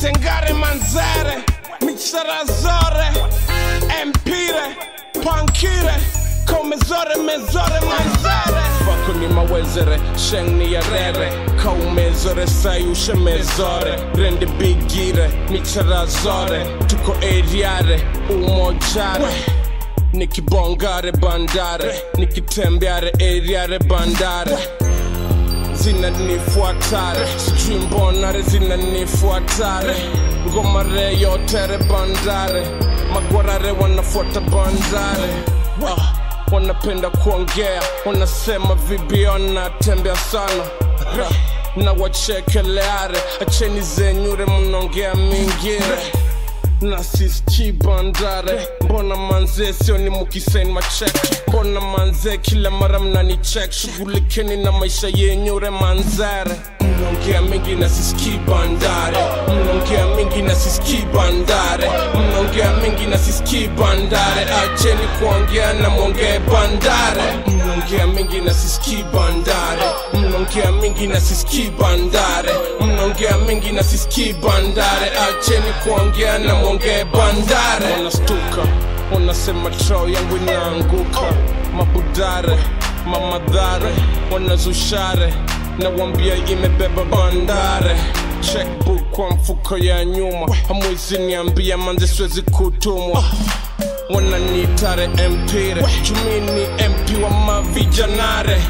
tengare manzare michara zore empire pankire komezore mezore manzare fako ni mawezere sheng ni yarere kaumezore sayushe mezore rende bigire michara zore tuko eriare umojare nikibongare bandare nikitembeare eriare bandare zinanifuatare sijui mbonare zinanifuatare ngomare yotere bandare magwarare wanafuata bandare ah, wanapenda kuongea wanasema vibi wanatembea sana ah, na wachekeleare acheni zenyure mnaongea mingire na siski bandare mbona manze sioni mukiseni machek mbona manze kila mara mnanichek shughulikeni na maisha yenyure manzare mnaongea mingi na siski bandare mnaongea mingi na siski bandare mnaongea mingi na siski bandare acheni kuongea na mwongee bandare mnaongea mingi na siski bandare mnaongea mingi na siski bandare mnaongea mingi na siski bandare acheni kuongea na mwongee bandare wanastuka wanasema trao yangu inaanguka mabudare mamadhare wanazushare nawambia imebeba bandare checkbook kwa mfuko ya nyuma hamwezi niambia manze siwezi kutumwa wananitare empire jumini mp wa mavijanare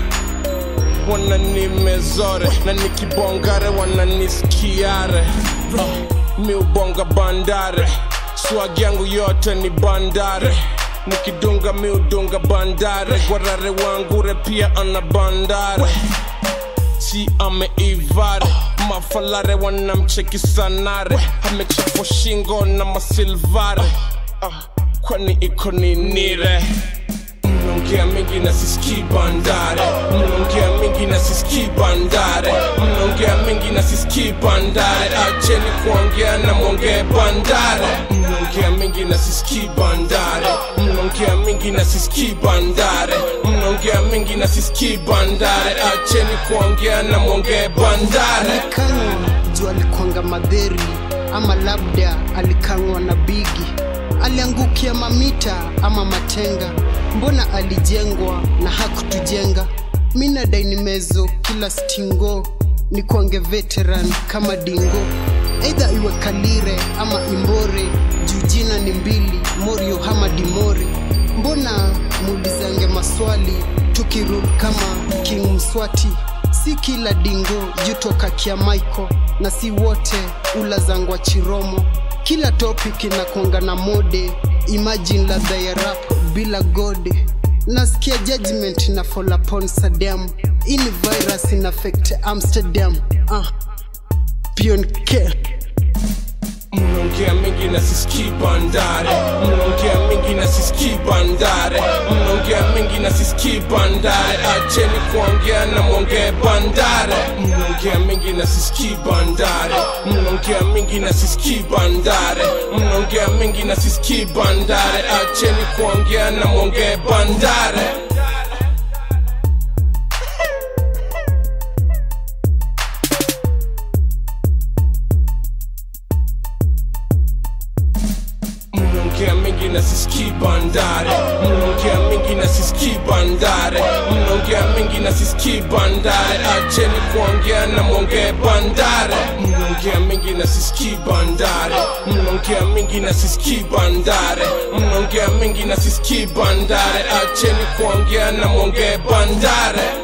wananimezore na nikibongare wananisikiare uh, miubonga bandare swag yangu yote ni bandare nikidunga miudunga bandare gwarare wangure pia ana bandare si ameivare mafalare wanamcheki sanare amechafwa shingo na masilvare uh, kwani iko ninire mnaongea mingi na siski bandare mnaongea mingi na siski bandare mnaongea mingi na siski bandare acheni kuongea na mwongee bandare mnaongea mingi na siski bandare mnaongea mingi na siski bandare mnaongea mingi na siski bandare acheni kuongea na mwongee bandare alikangwa juu alikwanga madheri ama labda alikangwa na bigi aliangukia mamita ama matenga mbona alijengwa na hakutujenga mina dainimezo kila stingo ni kwange veteran kama dingo eidha iwe kalire ama imbore juu jina ni mbili morio hama dimori mbona muulizange maswali tukirud kama king mswati si kila dingo jutoka kia maiko na si wote ula zangwa chiromo kila topic inakwanga na mode imagine ladha ya rap bila gode nasikia judgment na fall upon sadam ini virus in affect amsterdam uh. pion ke mnaongea mingi na siski bandare mnaongea mingi na siski bandare mnaongea mingi na siski bandare acheni kuongea na mwongee bandare mnaongea mingi na siski bandare mnaongea mingi na siski bandare mnaongea mingi na siski bandare acheni kuongea na mwongee bandare mnaongea mingi na siski bandare mnaongea mingi na siski bandare mnaongea mingi na siski bandare acheni kuongea na mwongee bandare mnaongea mingi na siski bandare mnaongea mingi na siski bandare mnaongea mingi na siski bandare acheni kuongea na mwongee bandare